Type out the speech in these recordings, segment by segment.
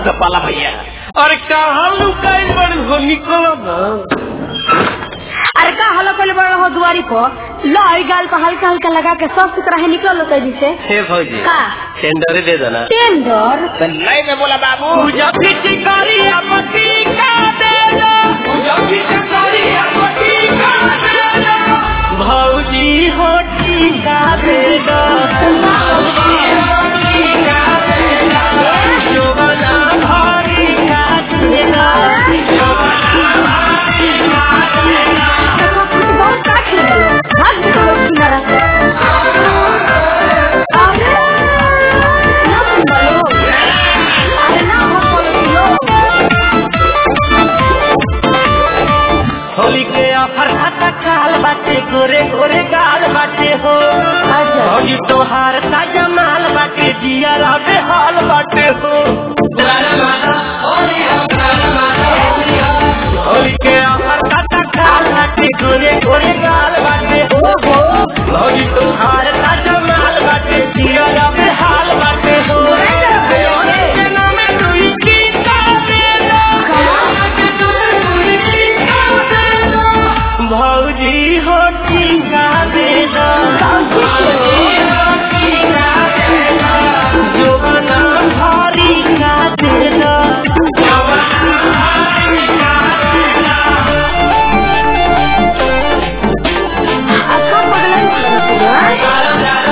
मुर्गा पाला भैया अरे कहाँ लुकाई बड़ी हो निकलो ना अरे का हलो कल बड़ा हो दुआरी पर लो ई गाल पर हल्का हल्का लगा के सब सुतरा है निकल लो तेजी से हे भौजी का टेंडर दे देना टेंडर नहीं में बोला बाबू पूजा पीछे करी अपती का दे दो पूजा पीछे करी अपती का दे दो भौजी हो टीका दे दो भौजी हो टीका दे दो जोगना भारी का दे दो जोगना भारी का दे दो बहुत का खेल लो भाग निकलो किनारा से अरे ना बोलो अरे ना बोलो होली के ऑफर खाता काल बाटे गोरे गोरे गाल बाटे हो अच्छा भौजी तोहार ताजा माल बाटे जिया राबे हाल बाटे हो होली के ऑफर खाता काल बाटे गोरे गोरे गाल बाटे हो भौजी तोहार ताजा माल बाटे जिया राबे हाल बाटे हो के नामे दुई की का दे दो भौजी हो टीका दे दो जोगना भारी का दे दो अच्छा पगला निकलो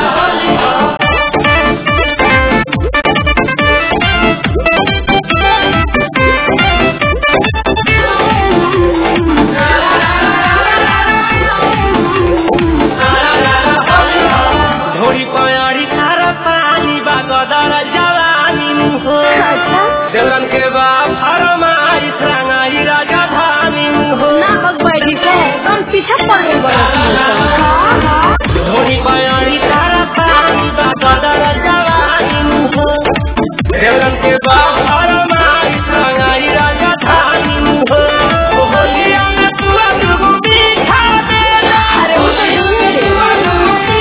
ढोरी पयारी खारा पानी बा गदर जवानी हो अच्छा देवरन के बाप फरमाई रंगाई राजधानी हो ना भगवाई से तुम पीछे पड़ गई बड़ा ढोरी पयारी खारा पानी बा गदर जवानी हो देवरन के बाप फरमाई रंगाई राजधानी हो होलिया में तुआ दुगो मीठा दे अरे वो तो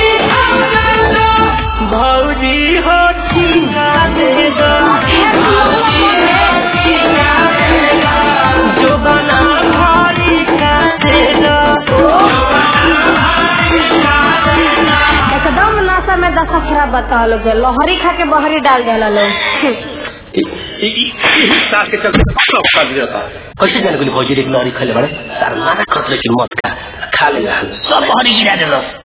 भौजी हो ठीका दे दो जोगना भारी का दे दो एकदम नशा में दशा खराब बता लोग लहरी खा के बहरी डाल देला लोग सास के चलते सब कर दिया था कैसे जाने को भौजी एक नारी खेले बड़े तार माना खतरे की मत खा खा लेगा सब हरी गिरा दे